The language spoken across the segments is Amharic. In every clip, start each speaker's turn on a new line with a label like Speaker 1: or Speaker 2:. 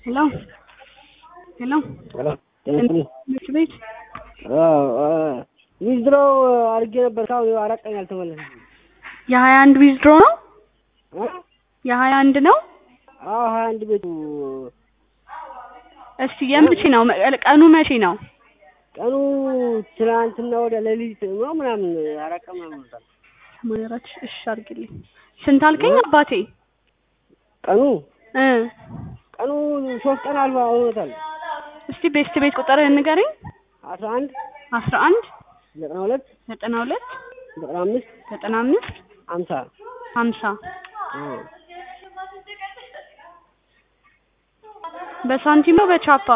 Speaker 1: ሄሎ ሄሎ
Speaker 2: ሄሎ ጤና
Speaker 1: ትምህርት ቤት
Speaker 2: ዊዝድሮ አድርጌ ነበር። እስካሁን አራት ቀን ያልተመለሰ
Speaker 1: የሀያ አንድ ዊዝድሮ ነው የሀያ አንድ ነው።
Speaker 2: አዎ ሀያ አንድ ቤቱ
Speaker 1: እስቲ የመቼ ነው ቀኑ መቼ ነው?
Speaker 2: ቀኑ ትናንትና ወደ ሌሊት ነው ምናምን አራት ቀን ምናምን ሆኖታል።
Speaker 1: ሰማንያ አራት ሺህ እሺ አድርግልኝ። ስንት አልከኝ አባቴ?
Speaker 2: ቀኑ
Speaker 1: እ
Speaker 2: ቀኑ ሶስት ቀን አልባ ሆኖታል።
Speaker 1: እስቲ ቤስት ቤት ቁጥርህን ንገረኝ።
Speaker 2: አስራ አንድ
Speaker 1: አስራ አንድ
Speaker 2: ዘጠና ሁለት
Speaker 1: ዘጠና ሁለት
Speaker 2: ዘጠና አምስት
Speaker 1: ዘጠና አምስት
Speaker 2: አምሳ
Speaker 1: ሀምሳ በሳንቲም ነው በቻፓ?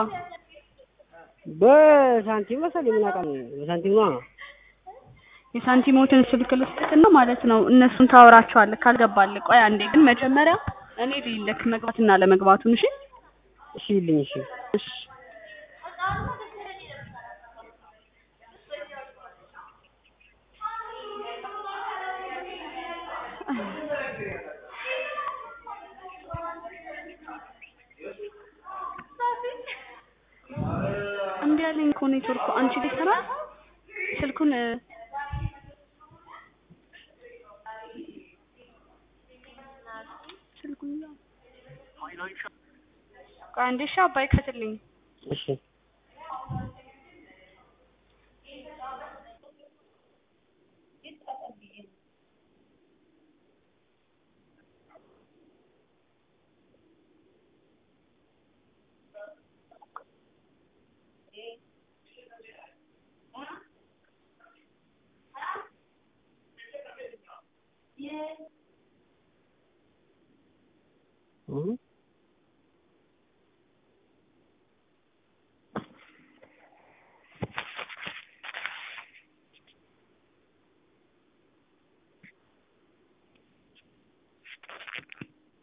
Speaker 2: በሳንቲም መሰለኝ ምን አውቃለሁ። በሳንቲም ነዋ።
Speaker 1: የሳንቲሞትን ስልክ ልስጥህና ማለት ነው እነሱን ታወራቸዋለህ ካልገባልህ። ቆይ አንዴ ግን መጀመሪያ እኔ ልይልክ መግባትና ለመግባቱን። እሺ
Speaker 2: እሺ ይልኝ እሺ
Speaker 1: እሺ እምቢ አለኝ እኮ ኔትወርኩ። አንቺ ሊሰራ ስልኩን እ ስልኩን ቆይ አንዴ እሺ አባይ ክፈትልኝ።
Speaker 2: እሺ